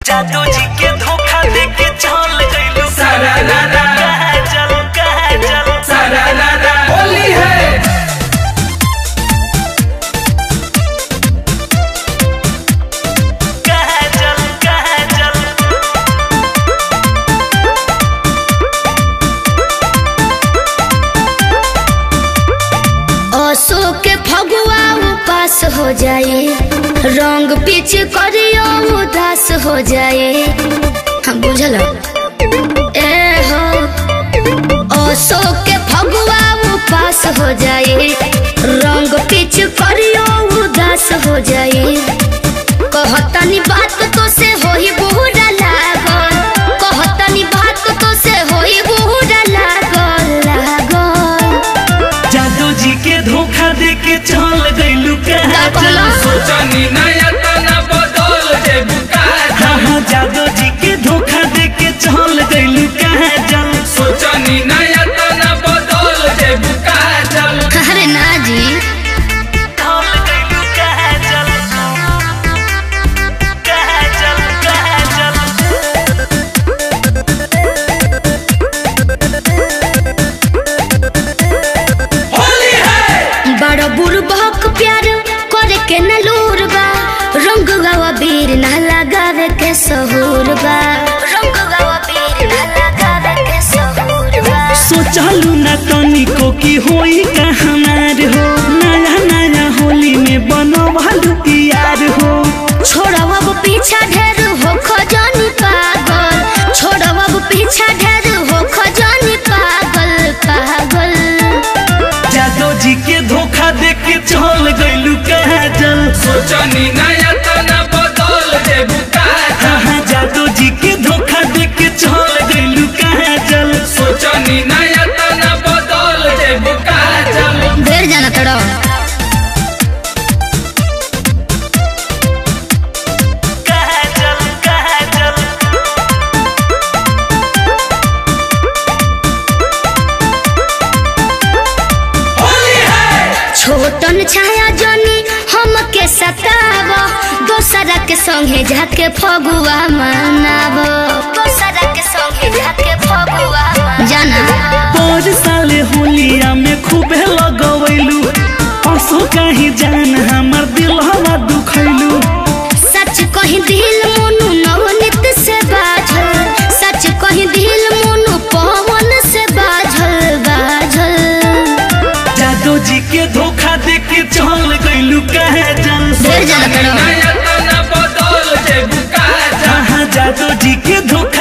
जादू जी के धोखा दे के चल गइलू सारा रा रा। कहाँ चल कहाँ चल सारा रा रा होली है कहाँ चल कहाँ चल अशोक के फगुआ उपास हो जाए रंग पीछ करियो उदास हो जाए हम बुझल ए हो अशोक के फगुआ उपास हो जाए रंग पीछ करियो उदास हो जाए कहतनी बात तो से होई बुरा लागल कहतनी बात तो से होई बुरा लागल लागल जादू जी के धोखा दे के चल गइलू कहाँ का चल कहला? सोचनी नया तना बदल जे बुका हाँ हाँ जादू जी के धोखा दे के चल गइलू कहाँ चल सोचनी नया तना बदल जे बुका चल अरे ना जी चल गइलू कहाँ चल कहाँ चल कहाँ चल होली है बड़ा बुरबक प्यार करे के न लूर बा रंग गावा बीर ना लगावे के सहूर बा रंग गावा बीर ना लगावे के सहूर बा सोचलू ना तनिको की होई कहनार हो नया नया होली में बनवालू यार हो छोड़ब अब पीछा ढेर हो खजानी पागल छोड़ब अब पीछा ढेर हो खजानी पागल पागल जादू जी के धोखा दे के चल गइलू कहाँ चल सोचनी नया तना बदल जे बुका हाँ जादू जी के धोखा दे के चल गइलू कहाँ चल सोचनी नया तना बदल जे बुका चल ढेर जाना तड़ो कहाँ चल कहाँ चल होली है छोटन छाया जनी हम के सताव दोसरा के संगे जाके फगुआ मनाव दोसरा के संगे जाके फगुआ जाना पर साले होलिया में खूबे लगवैलू असो कहीं जान हमर दिल हवा दुखैलू सच कही दिल मोनू नवनीत से बाझल सच कही दिल मोनू पवन से बाझल बाझल जादू जी के धोखा दे के चल गइलू कहाँ चल ढेर जाना तड़ो नया तना बदल जे बुका चल हाँ जादू जी के धोखा